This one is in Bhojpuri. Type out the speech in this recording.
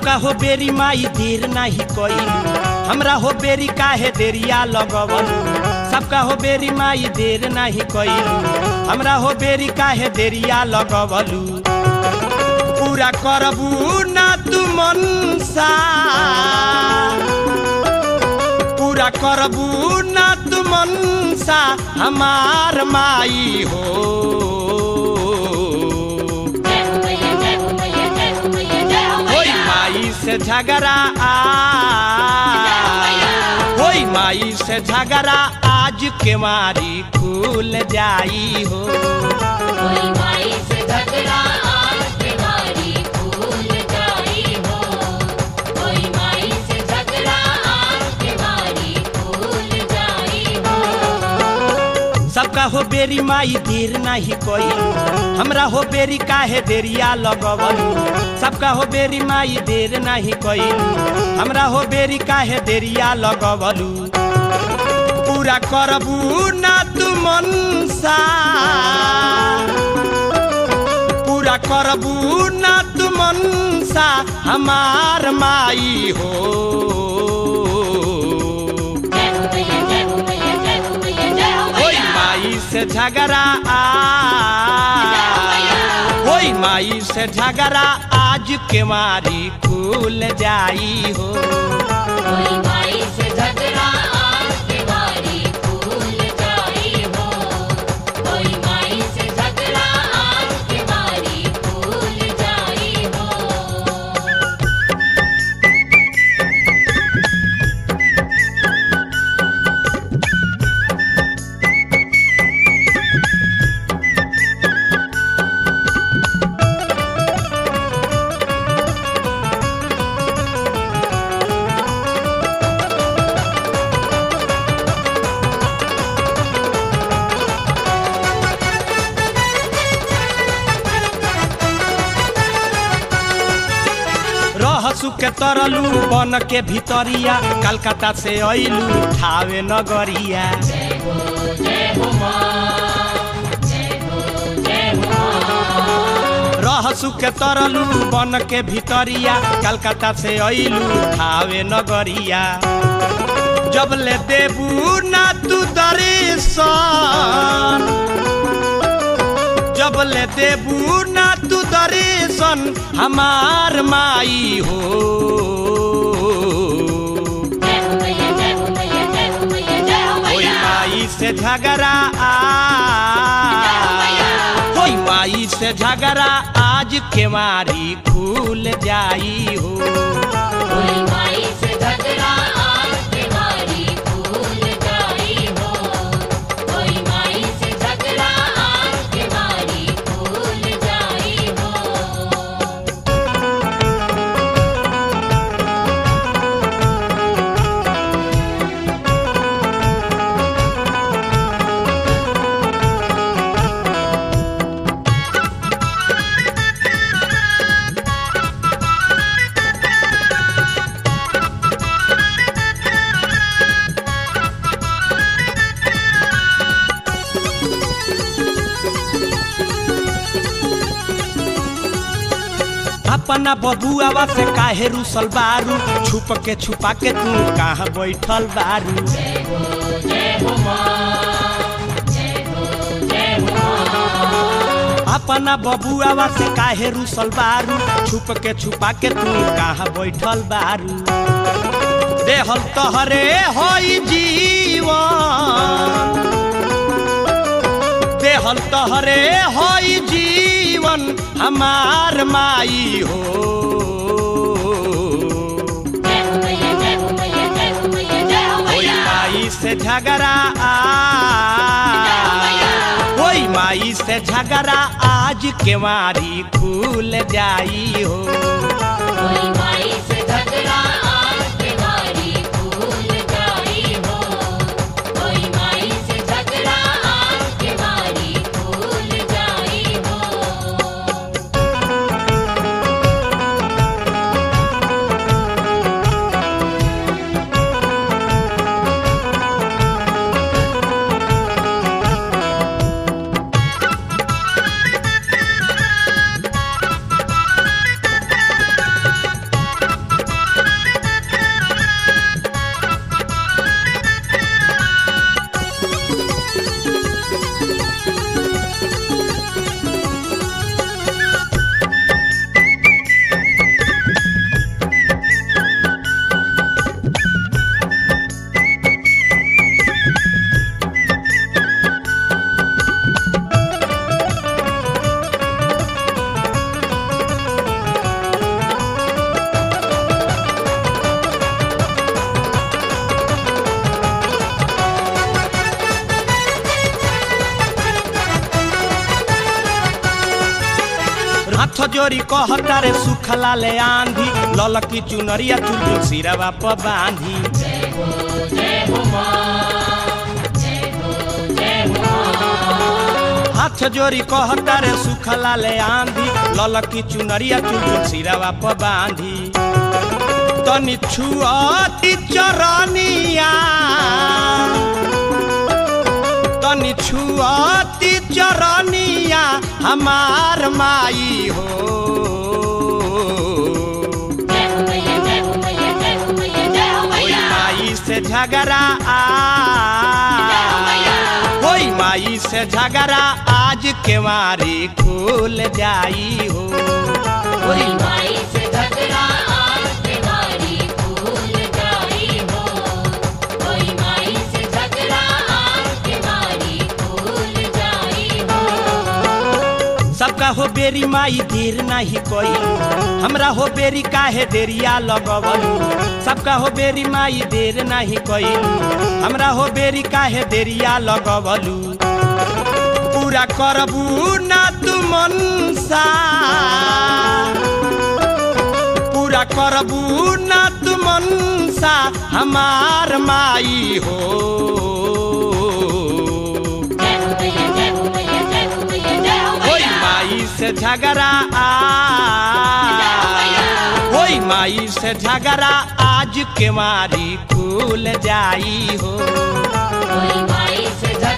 सबका हो बेरी माई देर नाही कइलू हमरा हो बेरी काहे देरिया लगवलू सबका हो बेरी माई देर नाही कइलू हमरा हो बेरी काहे देरिया लगवलू पूरा करबू ना तू मनसा पूरा करबू ना तू मनसा हमार माई हो जय हो मैया जय हो मैया जय हो मैया जय हो होई मैया माई से झगड़ा आ होई माई से झगड़ा आज के मारी खुल जाई हो कोई माई से झगड़ा आज के मारी भूल जाई हो कोई माई से झगड़ा आज के मारी भूल जाई हो सबका हो बेरी माई देर नाही कइलू हमरा हो बेरी काहे देरिया लगवलू सबका हो बेरी माई देर नाही कइलू हमरा हो बेरी काहे देरिया लगवलू पूरा करबू ना तू मनसा पूरा करबू ना तू मनसा हमार माई हो जय हो मैया जय हो मैया जय हो मैया जय हो होई मैया माई से झगड़ा आ होई माई से झगड़ा आज के मारी खुल जाई हो कोई माई से झगड़ा आज के मारी भूल जाई हो कोई माई से झगड़ा आज के मारी भूल जाई हो रहसु के तरलू बन के भितरिया कलकत्ता से अइलू ठावे नगरिया जय हो जय हो माँ जय हो जय हो माँ रहसु के तरलू बन के भितरिया कलकत्ता से अइलू ठावे नगरिया जब ले देबू ना तू दर्शन जब ले देबू ना तू दर्शन हमार माई हो जय हो मैया जय हो मैया जय हो मैया जय हो होई मैया माई से झगड़ा आ होई माई से झगड़ा आज के मारी खुल जाई हो कोई माई से झगड़ा आज के मारी भूल जाई हो कोई माई से झगड़ा आज के मारी भूल जाई हो अपना बबुआवा से काहे रुसल बारू छुप के छुपा के तू कहाँ बैठल बारू जय हो जय हो माँ जय हो जय हो माँ अपना बबुआवा से काहे रुसल बारू छुप के छुपा के तू कहाँ बैठल बारू देहल तहरे होई जीवन देहल तहरे होई जीवन हमार माई हो जय हो मैया जय हो मैया जय हो मैया जय हो होई मैया माई से झगड़ा आ होई माई से झगड़ा आज के मारी खुल जाई हो कोई माई से झगड़ा आज के मारी भूल जाई हो कोई माई से झगड़ा आज के मारी भूल जाई हो जोरी कहता रे सुखला ले आंधी ललकी चुनरिया चुलचुल सिरवा प बांधी जय हो जय हो माँ जय हो जय हो माँ हाथ जोरी कहता रे सुखला ले आंधी ललकी चुनरिया चुलचुल सिरवा प बांधी तनि छुअती चरनिया तनि छुअती चरनिया हमार माई हो जय हो मैया जय हो मैया जय हो मैया जय हो ओई मैया माई से झगड़ा आ ओई माई से झगड़ा आज के मारी खुल जाई हो कोई माई से झगड़ा आज तुम्हारी भूल जाई हो कोई माई से झगड़ा आज तुम्हारी भूल जाई हो सबका हो बेरी माई देर नहीं कोई हमरा हो बेरी काहे देरिया लगवल सबका हो बेरी माई देर नहीं कोई हमरा हो बेरी काहे देरिया लगवलू पूरा करबू ना तू मनसा पूरा करबू ना तू मनसा हमार माई हो जय हो मैया जय हो मैया जय हो मैया जय हो ओई मैया माई से झगड़ा आ ओई माई से झगड़ा आज के मारी खुल जाई हो कोई माई से झगड़ा